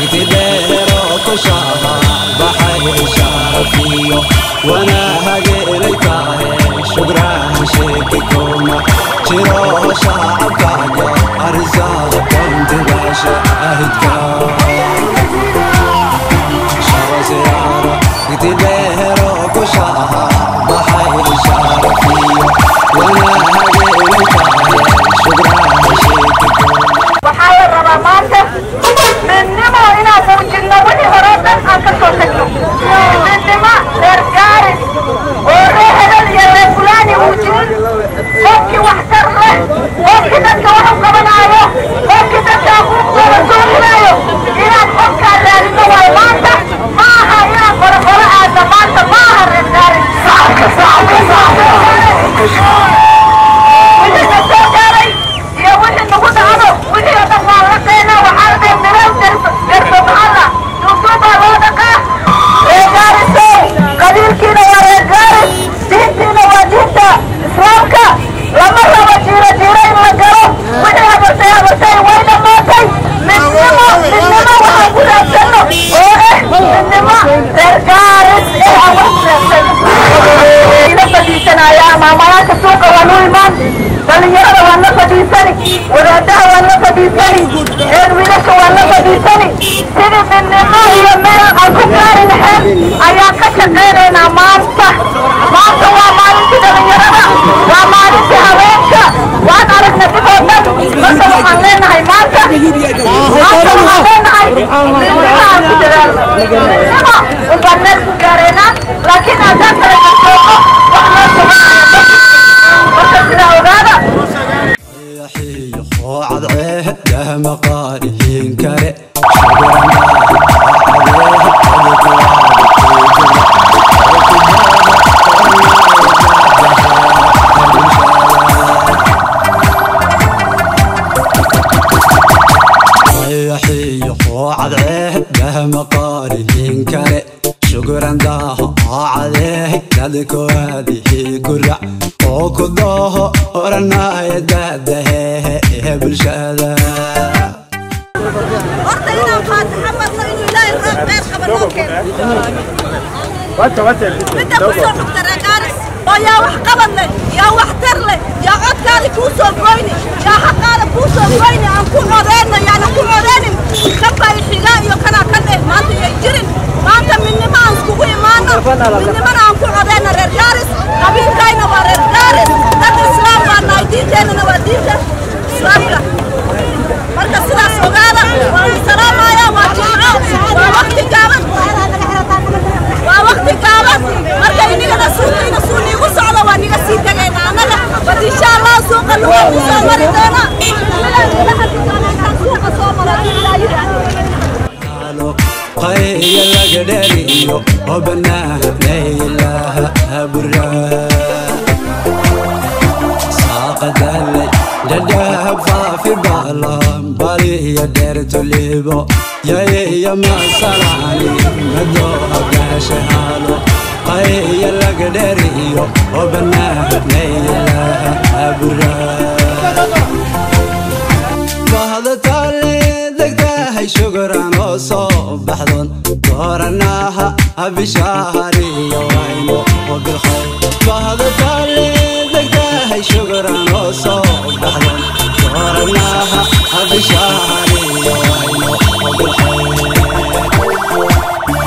itidheero ku shaha baxay sharafiyo wanaahageelay tahe shugrahan sheeki kuma jiro shacabkaaga arsaaqan dibaasha ahidka sharasiyaara itidheero ku shaha baxay sharafiyo wanaahageelay tahe shugrahan sheeki kuma waxaa la rabaa maanta midnimo inaan muujinno wixii hore oo dhan aan ka soo tagno midnimo reer gaaris oo reer hebel iyo reer fulaani muujinin qofkii waxtar leh qofkii dadka wax u qabanaayo qofkii dadka aquuqdooda dooninaayo inaan qofkaa raadino waay maanta ma aha inaan qoro qoro aadna maanta ma aha reer gaaris wixii na soo gaaray iyo wixii nagu dhacdo wixii oo dhan waa la qeynaa waxaa la dhahay mirow garso maxalla duugduub baa loo dhaqaa reer gaarisow qabiilkiina waa reer gaaris diintiina waa diinta islaamka lama rabo jiiro jiiro in la galo wixii habartay habartay way dhammaatay midnimo midnimo waxaan ku raadsanno oo eh midnimo reer gaaris ee aan wax raadsan ila fadhiisanaya maamulaanka suuqa waa nu imaan dhalinyarada waan la fadhiisani wadaadaha waan la fadhiisani reer wiilasha waan la fadhiisani sidii midnimo iyo meel aan ku gaari lahayn ayaan ka shaqaynaynaa maanta maanta waa maalintii dhalinyarada waa maalintii haweenka waan aragna dib oo dhan marka waxaan leenahay maanta maanta waxaan leenahay midnimo aan ku dadaalno midnimo unbaan meel ku gaaraynaa laakiin haddaan kala gasooqo wax loo samaynayo marka sidaa ogaada yaxiyo cadceeh dahma qaarihiin kale yaxiyo cadceeh dahma qaarihiin kale shukran daaho cadeeh dadkoadihi gurac oo ku dooho oranaya daadahehe ee bulshada horta inaan faataxa marno inuu ilaahay roob khayr qaba noo keeno midda ku soo dhugta reegaaris oo yaa wax qabad leh yaa wax tar leh yaa codkaada kuu soo goyni yaa xaqaada kuu soo goyni aan ku codeenno yaana ku codeenin kanbaa ixigaa iyo kanaa ka dheh maanta yay jirin maanta midnimo aan iskugu imaano midnimona aan ku codeenno reer gaaris qabiilkayna waa reer gaaris dad islaam baa nahay diinteennana waa diinta islaamka marka sidaas ogaada waan salaamaya waa jimco waa waqti gaaban waa waqti gaaban marka inigana suuqiina suu niigu socdo waa niga sii tegayna annaga bad insha allah suuqa luga ku soo mari doona suuqa soo mara qayya laga dheriyo oo banaanaylaha aburaa saaqadalay dhadhahab faafi baalan baliya dheertulibo yayaya masalaani madoo agaashahaalo qayya laga dheriyo oo banaanaylaha aburaa bahdatale degtahay shukuran oo soo baxdoon dooranaha abishaariyo wayno oo bilkhayr bahdatale degtahay shukuran oo soo baxdoon dooranaha abishaariyo wayno oo bilkhayr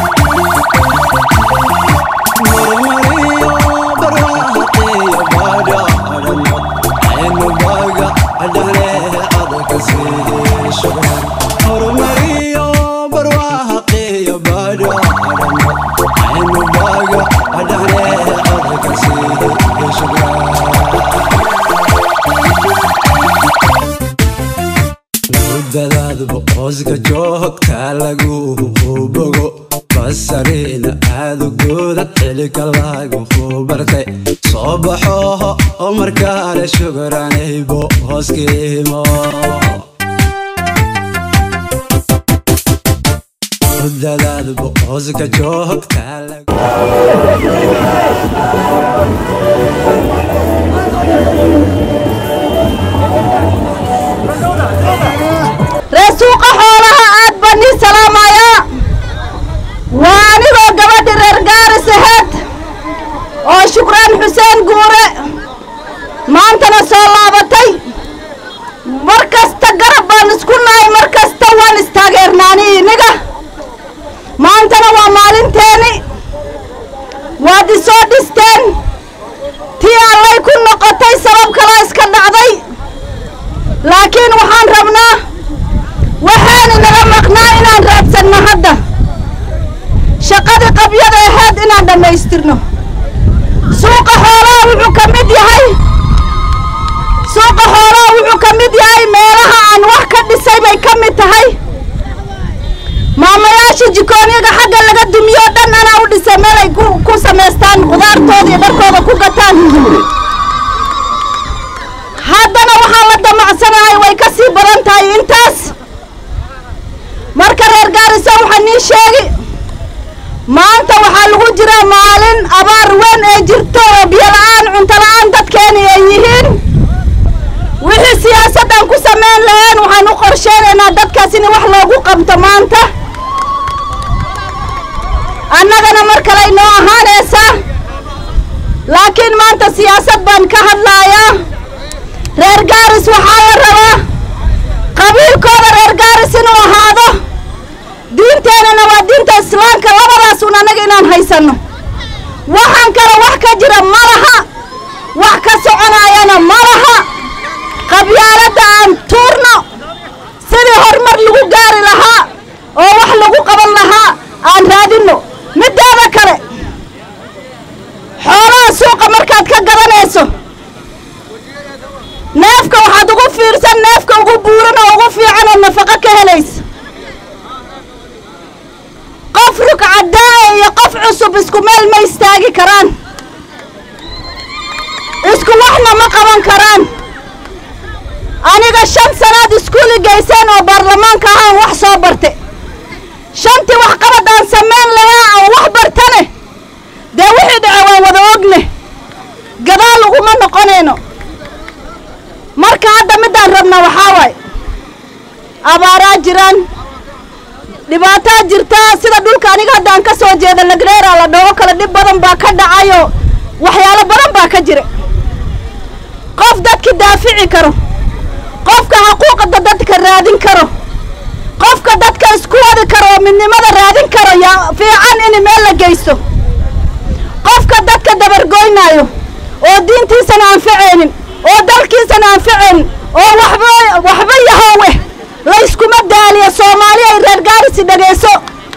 murmuriyo barwaaqeeyo badhaadhano aynu baga dhahlee adaka sii shukran horumariyo barwaaqeeyo badhaadhano aynu baga dhahlee adaka sii shukran mudadaadba hooska joogta lagu bogo basariina aadu guudan xilika lagu bartay soo baxo oo markaale shukuranaybo hooskiimo mudadaadba hooska joogta lagu ree suuqa xoolaha aad baa nin haysanno hadda shaqadii qabyada ahayd inaan dhammaystirno suuqa xoolaha wuxuu ka mid yahay suuqa xoolaha wuxuu ka mid yahay meelaha aan wax ka dhisay bay ka mid tahay maamayaasha jikoonyaga xagga laga dumiyo o dhan anaa u dhisay meel ay ku- ku samaystaan qudaartooda iyo dharkooda ku gataan haddana waxaan la damacsanahay way ka sii badan tahay intaas marka reer gaarisa waxaa nii sheegi maanta waxaa lagu jiraa maalin abaar weyn ee jirto oo biyo-la'aan cunto-la'aan dadkeeni ay yihiin wixii siyaasaddan ku samayn laheen waxaan u qorsheynaynaa dadkaas in wax loogu qabto maanta annagana mar kale inoo ahaanaysaa laakiin maanta siyaasad baan ka hadlaayaa reer gaaris waxaa la rabaa qabiilkooda reer gaaris inuu ahaado diinteennana waa diinta islaamka labadaas un annaga inaan haysanno waxaan kale wax ka jira ma laha wax ka soconaayana ma laha qabyaaladda aan tuurno sidii horumar lagu gaari lahaa oo wax lagu qaban lahaa aan raadinno middeeda kale xoolaha suuqa markaad ka gadanayso neefka waxaad ugu fiirsan neefka ugu buuran oo ugu fiican oo nafaqo ka helaysa qof rugcadaae iyo qof cusub isku meel ma istaagi karaan isku waxna ma qaban karaan aniga shan sanaad iskuuli geyseen oo baarlamaanka ahaan wax soo barte shantii waxqabad aan samayn lahaa aan wax bartane dee wixii dhace waan wada ogne gadaal uguma noqonayno marka hadda middaan rabna waxaa waaye abaaraa jiraan dhibaataa jirtaa sida dhulka aniga hadda aan ka soo jeeda lagreera la dhaho kale dhib badan baa ka dhacayo waxyaalo badan baa ka jira qof dadki daafici karo qofka xaquuqada dadka raadin karo qofka dadka isku wadi karo oo midnimada raadin karo yaa fiican in meel la geysto qofka dadka dabargoynaayo oo diintiisana anfacaynin oo dalkiisana anfacaynin oo waxba waxba yahoowe layskuma daaliyo soomaali ay reer gaarisi dhegayso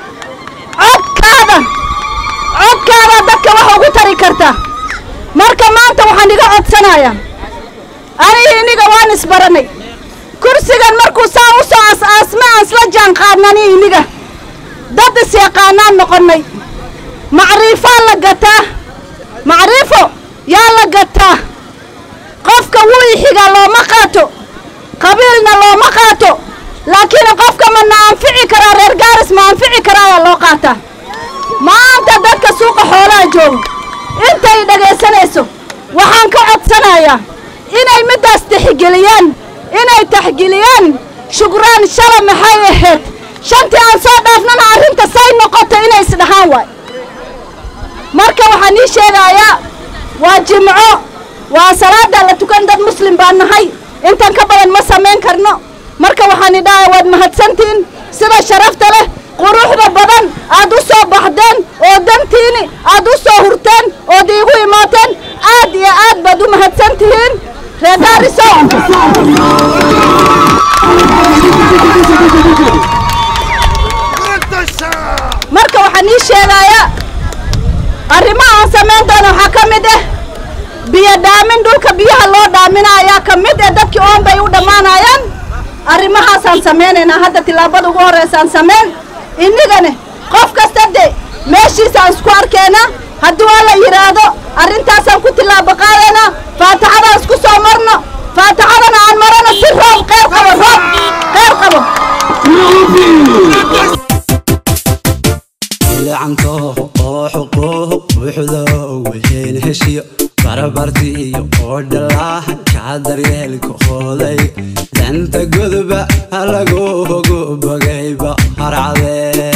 codkaada codkaada dadka wax ugu tari karta marka maanta waxaan iga codsanayaa aniga iniga waan isbaranay kursigan markuu saa u soo as-aasma aan isla jaan qaadnani iniga dad is-yaqaanaan noqonnay macriifaa la gataa macriifo yaa la gataa qofka wuu ixigaa looma qaato qabiilna looma qaato laakiin qofka ma na anfici karaa reer gaaris ma anfici karaayaa loo qaataa maanta dadka suuqa xoolaha jooga intay dhegaysanayso waxaan ka codsanayaa inay middaas tixgeliyaan inay taxgeliyaan shukraan shala maxay ahayd shantii aan soo dhaafnana arrinta say noqoto inay isdhahaan waay marka waxaan ii sheegayaa waa jimco waa salaada la tukan dad muslim baan nahay intan ka badan ma samayn karno marka waxaan idhahaa waad mahadsantihiin sida sharafta leh quruxda badan aad u soo baxdeen oo dantiini aad u soo hurteen ood iigu imaateen aad iyo aad baad u mahadsan tihiin reegaariso marka waxaan ii sheegayaa arrimaha aan samayn doono waxaa ka mid ah biyo dhaamin dhulka biyaha loo dhaaminayaa ka mid eh dadkii oon bay u dhammaanayaan arrimahaasaan samaynaynaa hadda tillaabada ugu horraysaan samayn innigane qof kasta de meeshiisaan isku arkeenaa haddii waa la yidhaahdo arrintaasaan ku tillaabo qaadaynaa faataxadaan isku soo marno faataxadana aan marano si roob qeyr qabo roob qeyr qabo ilacanto oo xuquuq buuxdo wixiin heshiyo barabartiiyo oo dhalaha kaa daryeelka hooday danta godoba halagugu bogayba harcadee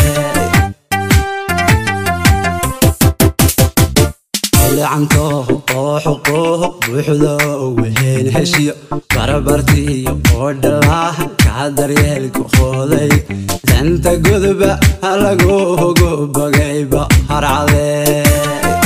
ilacanto oo xuquuq buuxdo wixiin heshiyo barabartiiyo oo dhalaha kaa daryeelka hooday danta godoba halagugu bogayba harcadee